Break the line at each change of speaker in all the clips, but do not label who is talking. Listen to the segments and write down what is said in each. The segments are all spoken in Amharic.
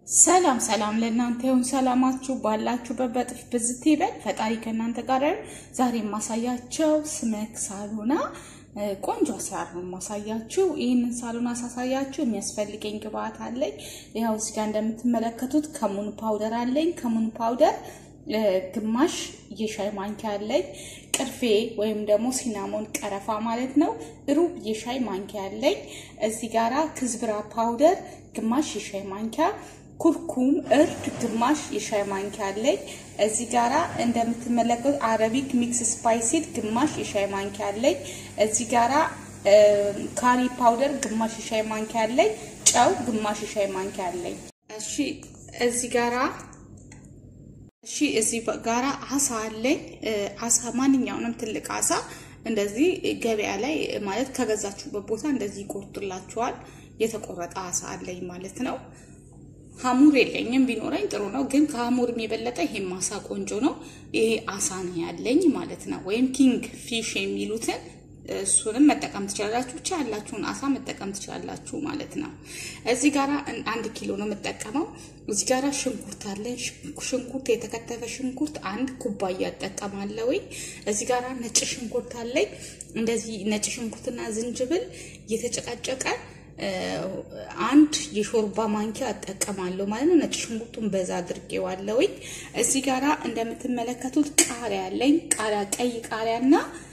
ሰላም ሰላም ለእናንተ ይሁን። ሰላማችሁ ባላችሁበት በጥፍ ብዝት ይበል። ፈጣሪ ከእናንተ ጋር ይሁን። ዛሬ የማሳያቸው ስመክ ሳሎና ቆንጆ አሰራር ነው የማሳያችሁ። ይህንን ሳሎና ሳሳያችሁ የሚያስፈልገኝ ግብአት አለኝ። ያው እዚህ ጋር እንደምትመለከቱት ከሙን ፓውደር አለኝ። ከሙን ፓውደር ግማሽ የሻይ ማንኪያ አለኝ። ቅርፌ ወይም ደግሞ ሲናሞን ቀረፋ ማለት ነው ሩብ የሻይ ማንኪያ አለኝ። እዚህ ጋራ ክዝብራ ፓውደር ግማሽ የሻይ ማንኪያ ኩርኩም እርድ ግማሽ የሻይ ማንኪያ አለኝ። እዚህ ጋራ እንደምትመለከቱት አረቢክ ሚክስ ስፓይሲድ ግማሽ የሻይ ማንኪያ አለኝ። እዚህ ጋራ ካሪ ፓውደር ግማሽ የሻይ ማንኪያ አለኝ። ጨው ግማሽ የሻይ ማንኪያ አለኝ። እሺ እዚህ ጋራ እሺ እዚህ ጋራ አሳ አለኝ። አሳ ማንኛውንም ትልቅ አሳ እንደዚህ ገበያ ላይ ማለት ከገዛችሁበት ቦታ እንደዚህ ይቆርጡላችኋል። የተቆረጠ አሳ አለኝ ማለት ነው። ሀሙር የለኝም፣ ቢኖረኝ ጥሩ ነው። ግን ከሀሙርም የበለጠ ይሄም አሳ ቆንጆ ነው። ይሄ አሳ ነው ያለኝ ማለት ነው። ወይም ኪንግ ፊሽ የሚሉትን እሱንም መጠቀም ትችላላችሁ። ብቻ ያላችሁን አሳ መጠቀም ትችላላችሁ ማለት ነው። እዚህ ጋራ አንድ ኪሎ ነው የምጠቀመው። እዚህ ጋራ ሽንኩርት አለ። ሽንኩርት የተከተፈ ሽንኩርት አንድ ኩባያ እጠቀማለሁ። እዚህ ጋራ ነጭ ሽንኩርት አለኝ። እንደዚህ ነጭ ሽንኩርትና ዝንጅብል የተጨቃጨቀ አንድ የሾርባ ማንኪያ እጠቀማለሁ ማለት ነው። ነጭ ሽንኩርቱን በዛ አድርጌዋለሁ። እዚህ ጋራ እንደምትመለከቱት ቃሪያ አለኝ። ቃሪያ ቀይ ቃሪያና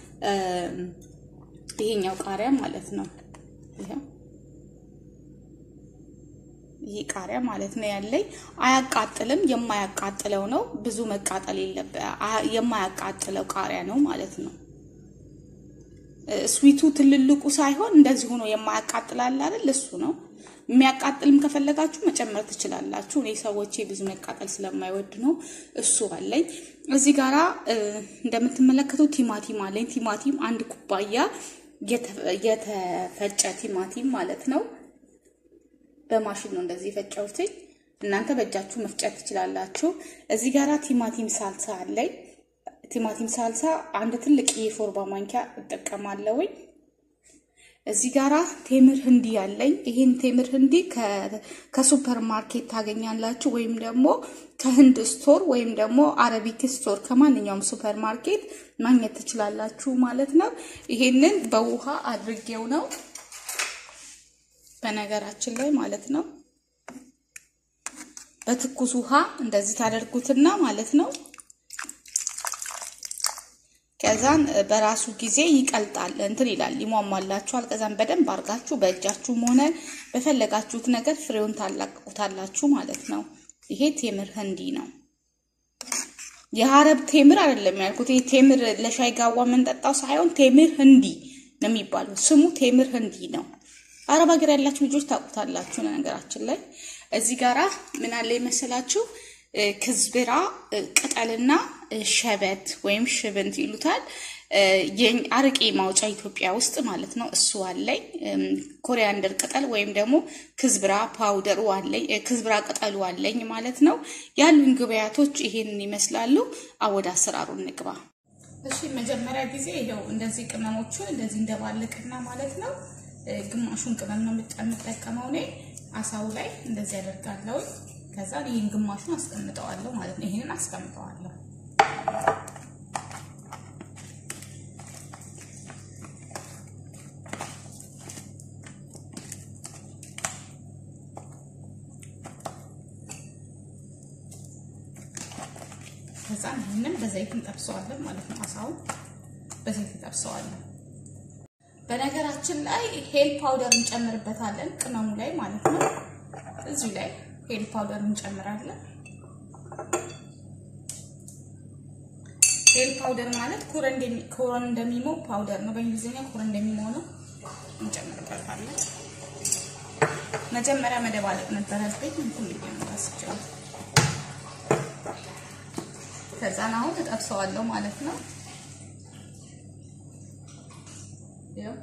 ይሄኛው ቃሪያ ማለት ነው። ይሄ ቃሪያ ማለት ነው ያለኝ። አያቃጥልም፣ የማያቃጥለው ነው። ብዙ መቃጠል የለበት የማያቃጥለው ቃሪያ ነው ማለት ነው። ስዊቱ ትልልቁ ሳይሆን እንደዚህ ሆኖ የማያቃጥላል አይደል? እሱ ነው። የሚያቃጥልም ከፈለጋችሁ መጨመር ትችላላችሁ። እኔ ሰዎቼ ብዙ መቃጠል ስለማይወድ ነው። እሱ አለኝ። እዚህ ጋራ እንደምትመለከቱት ቲማቲም አለኝ። ቲማቲም አንድ ኩባያ የተፈጨ ቲማቲም ማለት ነው። በማሽን ነው እንደዚህ የፈጨሁትኝ። እናንተ በእጃችሁ መፍጨት ትችላላችሁ። እዚህ ጋራ ቲማቲም ሳልሳ አለኝ። ቲማቲም ሳልሳ አንድ ትልቅ የሾርባ ማንኪያ እጠቀማለሁኝ። እዚህ ጋራ ቴምር ህንዲ አለኝ። ይህን ቴምር ህንዲ ከሱፐር ማርኬት ታገኛላችሁ፣ ወይም ደግሞ ከህንድ ስቶር ወይም ደግሞ አረቢክ ስቶር ከማንኛውም ሱፐር ማርኬት ማግኘት ትችላላችሁ ማለት ነው። ይሄንን በውሃ አድርጌው ነው በነገራችን ላይ ማለት ነው። በትኩስ ውሃ እንደዚህ ታደርጉትና ማለት ነው ከዛን በራሱ ጊዜ ይቀልጣል እንትን ይላል ይሟሟላችኋል። ከዛን በደንብ አድርጋችሁ በእጃችሁም ሆነ በፈለጋችሁት ነገር ፍሬውን ታላቅቁታላችሁ ማለት ነው። ይሄ ቴምር ህንዲ ነው። የሀረብ ቴምር አይደለም ያልኩት። ይሄ ቴምር ለሻይ ጋዋ የምንጠጣው ሳይሆን ቴምር ህንዲ ነው የሚባለው። ስሙ ቴምር ህንዲ ነው። አረብ ሀገር ያላችሁ ልጆች ታውቁታላችሁ። ነገራችን ላይ እዚህ ጋራ ምን አለ ይመስላችሁ ክዝብራ ቅጠልና ሸበት ወይም ሽብንት ይሉታል። አረቄ ማውጫ ኢትዮጵያ ውስጥ ማለት ነው። እሱ አለኝ። ኮሪያንደር ቅጠል ወይም ደግሞ ክዝብራ ፓውደሩ አለኝ፣ ክዝብራ ቅጠሉ አለኝ ማለት ነው። ያሉን ግብያቶች ይሄንን ይመስላሉ። አወደ አሰራሩ እንግባ። እሺ፣ መጀመሪያ ጊዜ ይኸው እንደዚህ ቅመሞቹን እንደዚህ እንደባልቅና ማለት ነው። ግማሹን ቅመም ነው የምጠቀመው እኔ አሳው ላይ እንደዚህ ያደርጋለሁ። ከዛ ይህን ግማሹን አስቀምጠዋለሁ ማለት ነው። ይህንን አስቀምጠዋለሁ። ከዛ ይህንን በዘይት እንጠብሰዋለን ማለት ነው። አሳውን በዘይት እንጠብሰዋለን። በነገራችን ላይ ሄል ፓውደር እንጨምርበታለን ቅመሙ ላይ ማለት ነው። እዚሁ ላይ ሄል ፓውደር እንጨምራለን። ሄል ፓውደር ማለት ኮረን እንደሚሞ ፓውደር ነው። በእንግሊዝኛ ኮረን እንደሚሞ ነው። እንጨምርበታለን። መጀመሪያ መደባለቅ ነበረብኝ እንትን ብዬ ነው ታስቻለሁ። ከዛን አሁን ተጠብሰዋለሁ ማለት ነው። ያው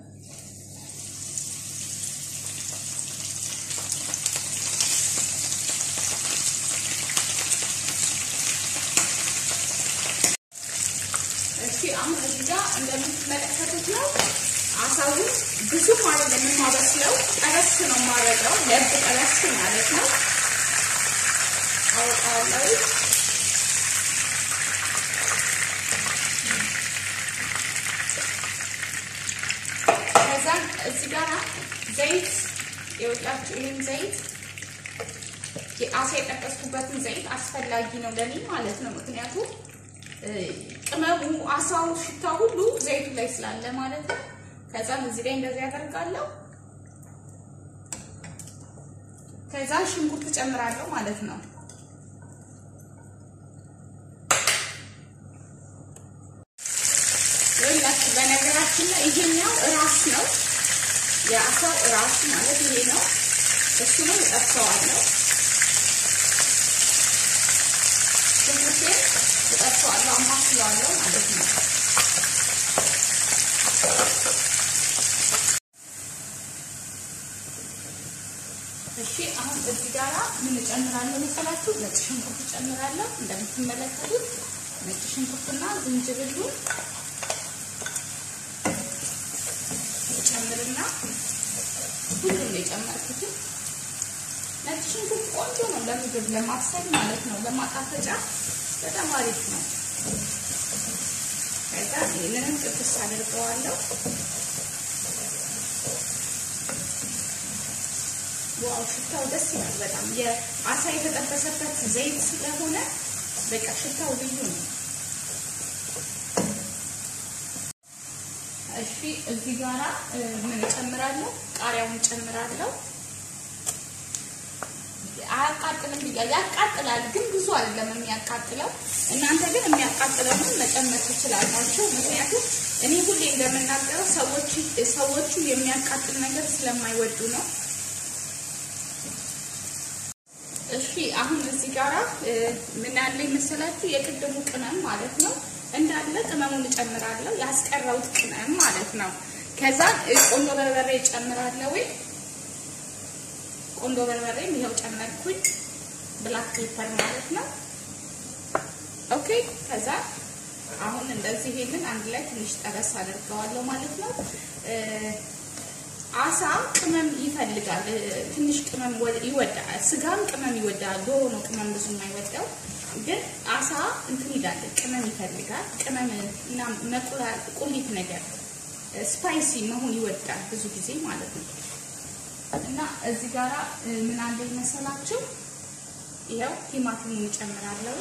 እሺ አሁን እዚህ ጋር እንደምትመለከቱት ነው አሳውን ብዙም አይደለም የማበስለው፣ ጠበስ ነው የማደርገው። ለብ ጠበስ ማለት ነው። አወጣዋለሁ። ከዛ እዚህ ጋር ዘይት የወጣችሁ ይህን ዘይት አሳ የጠቀስኩበትን ዘይት አስፈላጊ ነው ለኔ ማለት ነው። ምክንያቱም ቅመሙ አሳው ሽታ ሁሉ ዘይቱ ላይ ስላለ ማለት ነው። ከዛም እዚህ ላይ እንደዚህ ያደርጋለሁ። ከዛ ሽንኩርት ጨምራለሁ ማለት ነው። ይኸውላችሁ በነገራችን ላይ ይሄኛው ራስ ነው የአሳው ራስ ማለት ይሄ ነው። እሱ ነው እጠብሰዋለሁ። ሽንኩርቴን እጠብሰዋለሁ፣ አማስለዋለሁ ማለት ነው። እሺ አሁን እዚህ ጋራ ምን እጨምራለሁ መሰላችሁ? ነጭ ሽንኩርት እጨምራለሁ። እንደምትመለከቱት ነጭ ሽንኩርትና ዝንጅብሉን እጨምርና ሁሉም የጨመርኩትን ነጭ ሽንኩርት ቆንጆ ነው ለምግብ ለማብሰል ማለት ነው። ለማጣፈጫ በጣም አሪፍ ነው። ከዛ ይህንንም ጥብስ አድርገዋለሁ። ዋው ሽታው ደስ ይላል በጣም የአሳ የተጠበሰበት ዘይት ስለሆነ በቃ ሽታው ልዩ ነው። እሺ እዚህ ጋራ ምን እጨምራለሁ? ቃሪያውን እጨምራለሁ። አያቃጥልም ብያ ያቃጥላል፣ ግን ብዙ አይደለም የሚያቃጥለው። እናንተ ግን የሚያቃጥለውን መጨመር ትችላላችሁ። ምክንያቱም እኔ ሁሌ እንደምናገረው ሰዎች ሰዎቹ የሚያቃጥል ነገር ስለማይወዱ ነው። እሺ አሁን እዚህ ጋራ ምን ያለ መሰላችሁ? የቅድሙ ቅመም ማለት ነው እንዳለ ቅመሙን እጨምራለሁ። ያስቀረውት ቅመም ማለት ነው። ከዛ ቆንጆ በርበሬ እጨምራለሁ። ቆንጆ በርበሬ ይኸው ጨመርኩኝ። ብላክ ፔፐር ማለት ነው። ኦኬ ከዛ አሁን እንደዚህ ይሄንን አንድ ላይ ትንሽ ጠበስ አድርገዋለሁ ማለት ነው። አሳ ቅመም ይፈልጋል። ትንሽ ቅመም ይወዳል። ስጋም ቅመም ይወዳል። ዶሮ ነው ቅመም ብዙ የማይወዳው። ግን አሳ እንትን ይላል፣ ቅመም ይፈልጋል። ቅመም እና መቁላል ቁሊት ነገር ስፓይሲ መሆን ይወዳል ብዙ ጊዜ ማለት ነው። እና እዚህ ጋራ ምን አለ መሰላችሁ? ይኸው ቲማቲሙን እጨምራለሁ።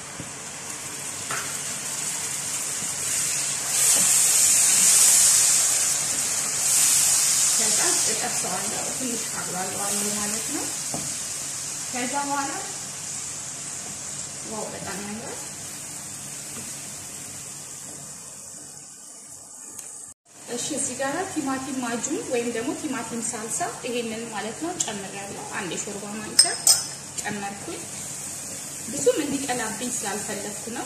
ከዛ እጠብሰዋለሁ፣ ትንሽ አቁላለዋለሁ ማለት ነው። ከዛ በኋላ ዋው በጣም ያምራል። እሺ እዚህ ጋር ቲማቲም ማጁን ወይም ደግሞ ቲማቲም ሳልሳ ይሄንን ማለት ነው ጨምሬያለሁ። አንድ የሾርባ ማንኪያ ጨመርኩኝ። ብዙም እንዲቀላብኝ ስላልፈለግኩ ነው።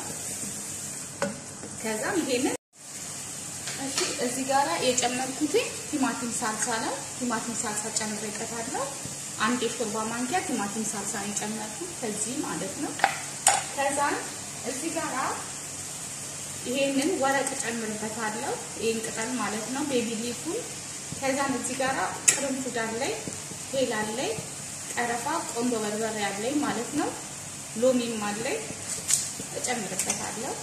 ከዛም ይሄንን እሺ እዚህ ጋር የጨመርኩት ቲማቲም ሳልሳ ነው። ቲማቲም ሳልሳ ጨምሬበታለሁ። አንድ የሾርባ ማንኪያ ቲማቲም ሳልሳ ነው የጨመርኩት ከዚህ ማለት ነው። ከዛም እዚህ ጋራ ይሄንን ወረቅ ጨምርበታለሁ። ይሄን ቅጠል ማለት ነው ቤቢ ሊፉን። ከዛም እዚህ ጋራ ቅርንፉድ አለኝ፣ ሄል አለኝ፣ ቀረፋ፣ ቆንጆ በርበሬ አለኝ ማለት ነው። ሎሚም አለኝ እጨምርበታለሁ።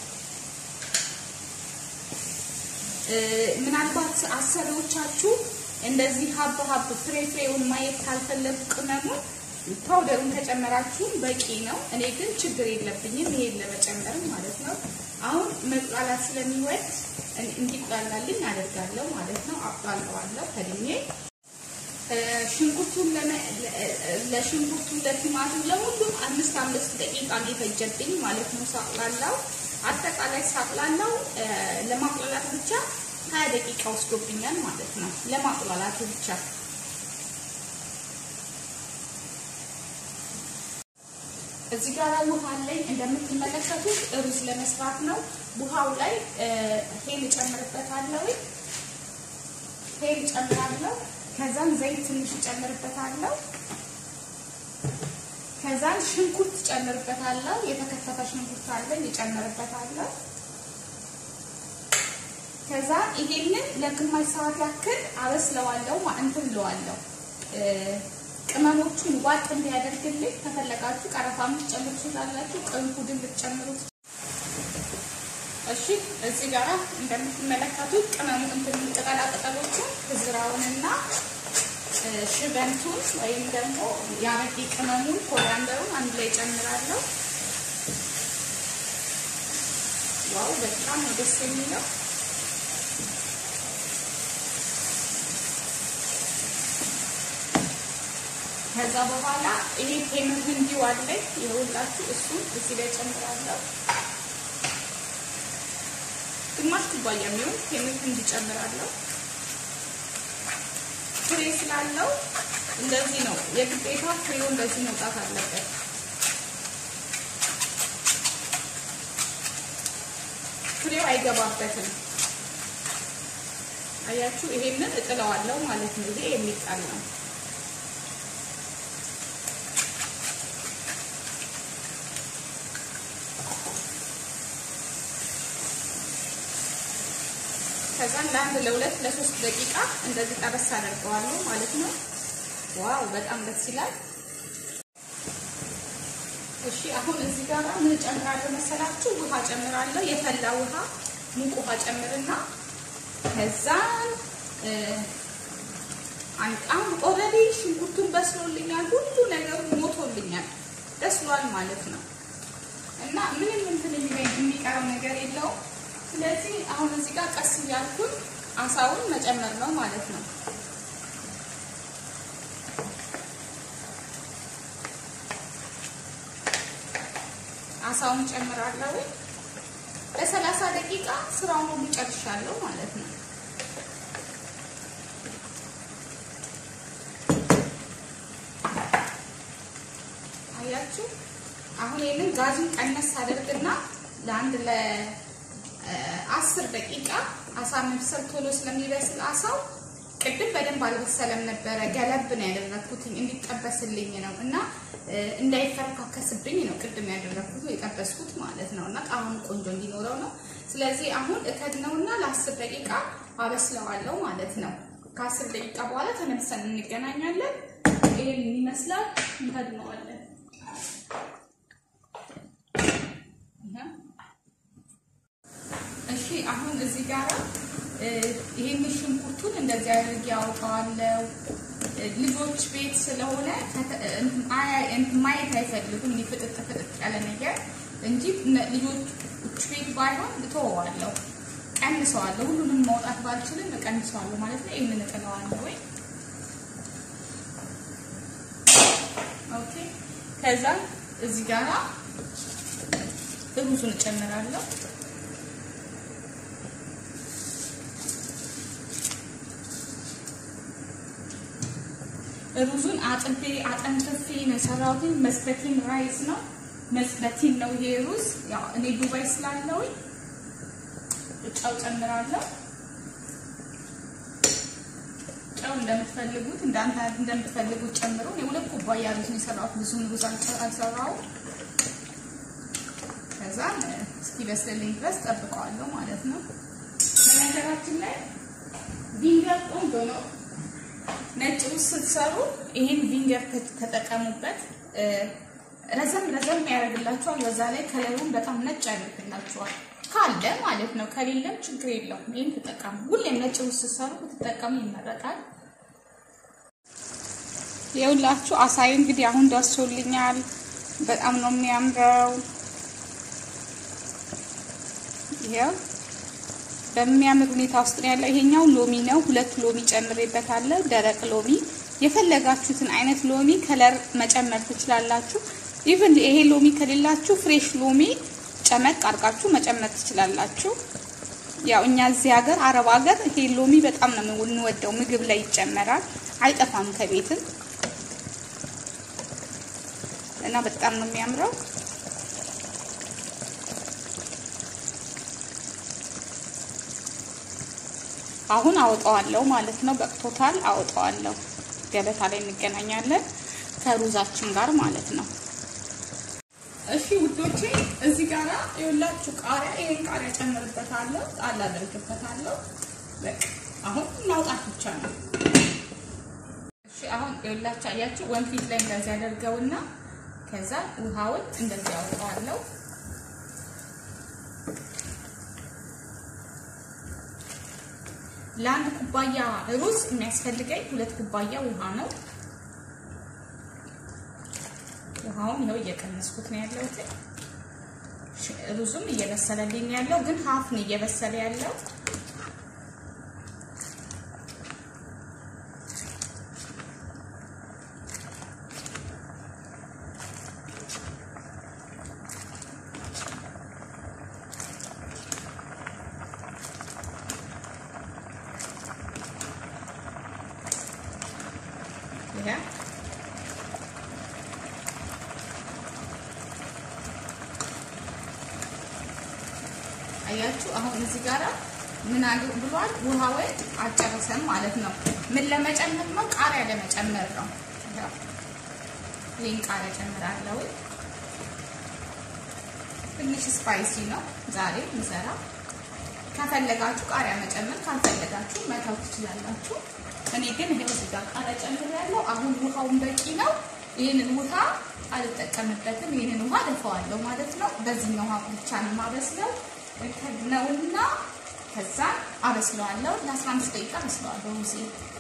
ምናልባት አሰሪዎቻችሁ እንደዚህ ሀብ ሀብ ፍሬ ፍሬውን ማየት ካልፈለጉ ቅመሙን ፓውደሩን ከጨመራችሁም በቂ ነው። እኔ ግን ችግር የለብኝም ይሄን ለመጨመር ማለት ነው። አሁን መቁላላት ስለሚወድ እንዲቁላላልኝ አደርጋለሁ ማለት ነው። አቁላለዋለሁ ከድኜ ሽንኩርቱን ለሽንኩርቱ ለቲማቲም ለሁሉም አምስት አምስት ደቂቃ እንዲፈጀብኝ ማለት ነው ሳቁላላው። አጠቃላይ ሳቁላላው ለማቁላላት ብቻ ሀያ ደቂቃ ወስዶብኛል ማለት ነው። ለማቁላላቱ ብቻ እዚህ ጋር ውሃ ላይ እንደምትመለከቱት ሩዝ ለመስራት ነው። ውሃው ላይ ሄል እጨምርበታለሁ። ሄል እጨምራለሁ። ከዛም ዘይት ትንሽ እጨምርበታለሁ። ከዛም ሽንኩርት እጨምርበታለሁ። የተከተፈ ሽንኩርት አለኝ እጨምርበታለሁ። ከዛ ይሄንን ለግማሽ ሰዓት ያክል አበስለዋለሁ። እንትን እለዋለሁ ቅመሞቹን ዋጥ እንዲያደርግልኝ ከፈለጋችሁ ቀረፋ ልትጨምሩ ትችላላችሁ። ቅርንፉድን ልትጨምሩ እሺ። እዚህ ጋራ እንደምትመለከቱት ቅመሙ እንትን ቅጠላ ቅጠሎቹን ዝራውንና ሽበንቱን ወይም ደግሞ የአረቂ ቅመሙን ኮሪያንደሩን አንድ ላይ ጨምራለሁ። ዋው በጣም ነው ደስ የሚለው። ከዛ በኋላ ይሄ ቴምር ህንዲው አለኝ ይኸውላችሁ፣ እሱን እዚህ ላይ ጨምራለሁ። ግማሽ ኩባያ የሚሆን ቴምር ህንዲ ጨምራለሁ። ፍሬ ስላለው እንደዚህ ነው የግዴታ ፍሬው እንደዚህ መውጣት አለበት። ፍሬው አይገባበትም። አያችሁ፣ ይሄንን እጥለዋለሁ ማለት ነው። ይሄ የሚጣል ነው። ከዛም ለአንድ ለሁለት ለሶስት ደቂቃ እንደዚህ ጠበስ አደርገዋለሁ ማለት ነው። ዋው በጣም ደስ ይላል። እሺ አሁን እዚህ ጋር ምን ጨምራለሁ መሰላችሁ? ውሃ ጨምራለሁ። የፈላ ውሃ ሙቅ ውሃ ጨምርና ከዛን አንቃም ኦልሬዲ ሽንኩርቱን በስሎልኛል። ሁሉ ነገሩ ሞቶልኛል፣ በስሏል ማለት ነው። እና ምንም እንትን የሚቀረው ነገር የለውም። ስለዚህ አሁን እዚህ ጋር ቀስ እያልኩኝ አሳውን መጨመር ነው ማለት ነው። አሳውን ጨምራለሁ። ለሰላሳ ደቂቃ ስራውን ሁሉ ጨርሻለሁ ማለት ነው። አያችሁ፣ አሁን ይህንን ጋዙን ቀነስ አድርግና ለአንድ ለአስር ደቂቃ አሳ መብሰል ቶሎ ስለሚበስል አሳው ቅድም በደንብ አልበሰለም ነበረ። ገለብ ነው ያደረኩትኝ እንዲጠበስልኝ ነው እና እንዳይፈረካከስብኝ ነው ቅድም ያደረኩት የጠበስኩት ማለት ነው እና ጣዕሙ ቆንጆ እንዲኖረው ነው። ስለዚህ አሁን እከድነውና ለአስር ደቂቃ አበስለዋለሁ ማለት ነው። ከአስር ደቂቃ በኋላ ተመልሰን እንገናኛለን። ይህን ይመስላል። እንከድነዋለን። እሺ አሁን እዚህ ጋር ይህን ሽንኩርቱን እንደዚህ አድርጌ አውቀዋለሁ። ልጆች ቤት ስለሆነ ማየት አይፈልጉም። እኔ ፍጥጥ ፍጥጥ ያለ ነገር እንጂ ልጆች ቤት ባይሆን እተወዋለሁ፣ ቀንሰዋለሁ። ሁሉንም ማውጣት ባልችልም እቀንሰዋለሁ ማለት ነው። ይህንን እጥለዋለሁ ወይ ኦኬ። ከዛ እዚህ ጋራ ሩዙን እጨምራለሁ። ሩዙን አጥቤ አጠንፍፌ ነው የሰራሁት። መስበቲን ራይስ ነው መስበቲን ነው ይሄ ሩዝ። ያው እኔ ዱባይ ስላለሁኝ ጨው ጨምራለሁ። ጨው እንደምትፈልጉት እንዳንተ እንደምትፈልጉት ጨምሩ። እኔ ሁለት ኩባያ ሩዝ ነው የሰራሁት። ብዙም ሩዝ አልሰራሁም። ከዛ እስኪበስልልኝ ድረስ ጠብቀዋለሁ ማለት ነው። በነገራችን ላይ ቪንገር ቆንጆ ነው። ነጭ ሩዝ ስትሰሩ ይህን ቪንገር ተጠቀሙበት። ረዘም ረዘም ያደርግላችኋል። በዛ ላይ ከለሩን በጣም ነጭ ያደርግላችኋል ካለ ማለት ነው። ከሌለም ችግር የለውም። ይህን ተጠቀሙ። ሁሌም ነጭ ሩዝ ስትሰሩ ብትጠቀሙ ይመረጣል። የሁላችሁ አሳይ እንግዲህ አሁን ደርሶልኛል። በጣም ነው የሚያምረው። ይሄው በሚያምር ሁኔታ ውስጥ ነው ያለው። ይሄኛው ሎሚ ነው። ሁለት ሎሚ ጨምሬበታለሁ፣ ደረቅ ሎሚ። የፈለጋችሁትን አይነት ሎሚ ከለር መጨመር ትችላላችሁ። ኢቭን ይሄ ሎሚ ከሌላችሁ ፍሬሽ ሎሚ ጨመቅ አድርጋችሁ መጨመር ትችላላችሁ። ያው እኛ እዚህ ሀገር አረብ ሀገር ይሄ ሎሚ በጣም ነው የምንወደው። ምግብ ላይ ይጨመራል፣ አይጠፋም ከቤትም እና በጣም ነው የሚያምረው። አሁን አወጣዋለሁ ማለት ነው። በቅቶታል፣ አወጣዋለሁ። ገበታ ላይ እንገናኛለን ከሩዛችን ጋር ማለት ነው። እሺ ውዶቼ፣ እዚህ ጋር የሁላችሁ ቃሪያ፣ ይሄን ቃሪያ ጨምርበታለሁ፣ ጣል አደርግበታለሁ። በቃ አሁን ማውጣት ብቻ ነው። እሺ አሁን የሁላችሁ አያችሁ ወንፊት ላይ እንደዚህ ያደርገውና ከዛ ውሃውን እንደዚህ ያወጣዋለሁ። ለአንድ ኩባያ ሩዝ የሚያስፈልገኝ ሁለት ኩባያ ውሃ ነው። ውሃውን ይኸው እየቀነስኩት ነው ያለሁት። ሩዙም እየበሰለልኝ ያለው ግን ሀፍ ነው እየበሰለ ያለው። ይሄ አያችሁ አሁን እዚህ ጋራ ምን አሉ ብሏል? ውሃውን አጨረሰን ማለት ነው። ምን ለመጨመር ነው? ቃሪያ ለመጨመር ነው። ይህን ቃሪያ ጨምራለሁ። ትንሽ ስፓይሲ ነው ዛሬ ምሰራ። ከፈለጋችሁ ቃሪያ መጨመር፣ ካልፈለጋችሁ መተው ትችላላችሁ። እኔ ግን ይሄው እዚህ ጋር ቃሪያ ጨምሬያለሁ። አሁን ውሃውን በቂ ነው። ይህንን ውሃ አልጠቀምበትም። ይህንን ውሃ ደፈዋለሁ ማለት ነው። በዚህኛው ውሃ ብቻ ነው የማበስለው ነውና ከዛ አበስለዋለሁ። ለ15 ደቂቃ አበስለዋለሁ። ሩዜ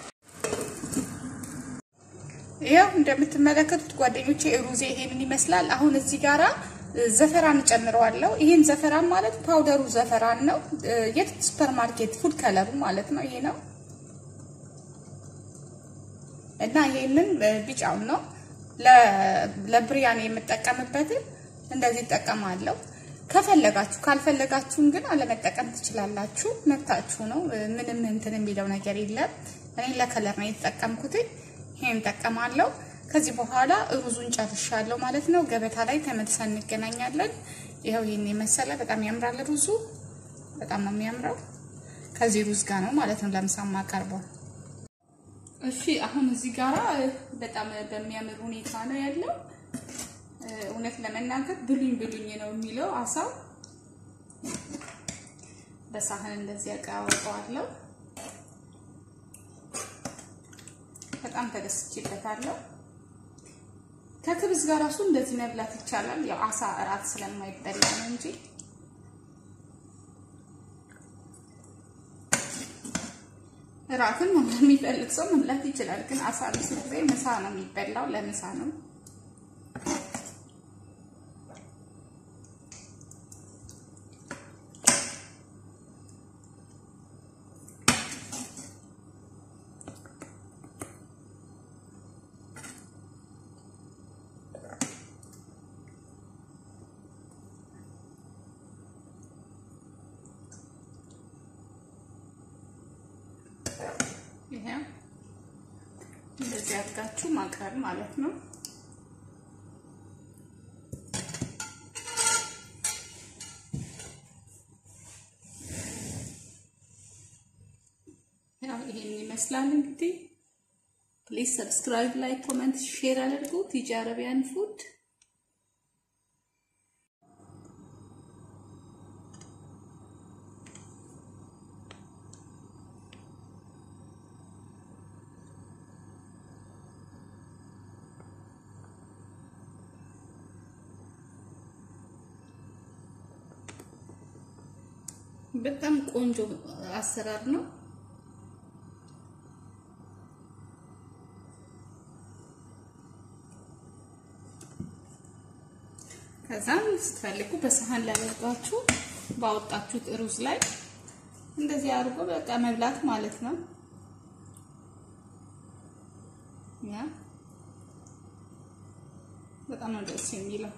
ይኸው እንደምትመለከቱት ጓደኞቼ ሩዜ ይሄንን ይመስላል። አሁን እዚህ ጋራ ዘፈራን እጨምረዋለሁ። ይሄን ዘፈራን ማለት ፓውደሩ ዘፈራን ነው። የት ሱፐር ማርኬት ፉድ ከለሩ ማለት ነው። ይሄ ነው እና ይሄንን ቢጫውን ነው ለብሪያኒ የምጠቀምበትን እንደዚህ እጠቀማለሁ። ከፈለጋችሁ ካልፈለጋችሁም ግን አለመጠቀም ትችላላችሁ። መብታችሁ ነው። ምንም እንትን የሚለው ነገር የለም። እኔ ለከለር ነው የተጠቀምኩት። ይሄን እጠቀማለሁ። ከዚህ በኋላ ሩዙን ጨርሻለሁ ማለት ነው። ገበታ ላይ ተመልሰን እንገናኛለን። ይኸው ይሄን የመሰለ በጣም ያምራል። ሩዙ በጣም ነው የሚያምረው። ከዚህ ሩዝ ጋር ነው ማለት ነው ለምሳ ማቀርበው። እሺ አሁን እዚህ ጋራ በጣም በሚያምር ሁኔታ ነው ያለው። እውነት ለመናገር ብሉኝ ብሉኝ ነው የሚለው አሳው። በሳህን እንደዚህ አቀራርበዋለሁ። በጣም ተደስቼበታለሁ። ከክብዝ ጋር ራሱ እንደዚህ መብላት ይቻላል። ያው አሳ እራት ስለማይበላ ነው እንጂ እራትን የሚፈልግ ሰው መብላት ይችላል። ግን አሳ ብዙ ጊዜ ምሳ ነው የሚበላው፣ ለምሳ ነው። ይሄ እንደዚህ አድርጋችሁ ማቅረብ ማለት ነው። ያው ይሄን ይመስላል እንግዲህ። ፕሊዝ ሰብስክራይብ፣ ላይክ፣ ኮሜንት፣ ሼር አድርጉ። ቲጂ አረቢያን ፉድ በጣም ቆንጆ አሰራር ነው። ከዛም ስትፈልጉ በሰሃን ላይ አድርጋችሁ ባወጣችሁት ሩዝ ላይ እንደዚህ አድርጎ በቃ መብላት ማለት ነው። ያ በጣም ነው ደስ የሚለው።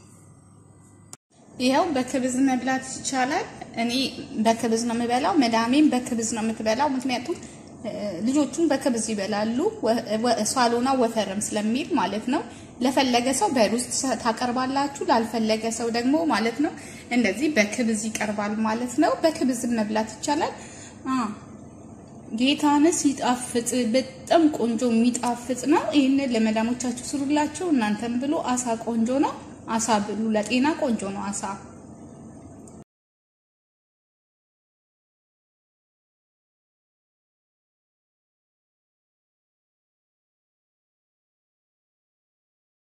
ይኸው በክብዝ መብላት ይቻላል። እኔ በክብዝ ነው የምበላው፣ መዳሜም በክብዝ ነው የምትበላው። ምክንያቱም ልጆቹን በክብዝ ይበላሉ፣ ሳሎና ወፈርም ስለሚል ማለት ነው። ለፈለገ ሰው በሩዝ ታቀርባላችሁ፣ ላልፈለገ ሰው ደግሞ ማለት ነው እንደዚህ በክብዝ ይቀርባል ማለት ነው። በክብዝ መብላት ይቻላል። ጌታንስ ይጣፍጥ፣ በጣም ቆንጆ የሚጣፍጥ ነው። ይህንን ለመዳሞቻችሁ ስሩላቸው። እናንተም ብሎ አሳ ቆንጆ ነው። አሳ ብሉ፣ ለጤና ቆንጆ ነው አሳ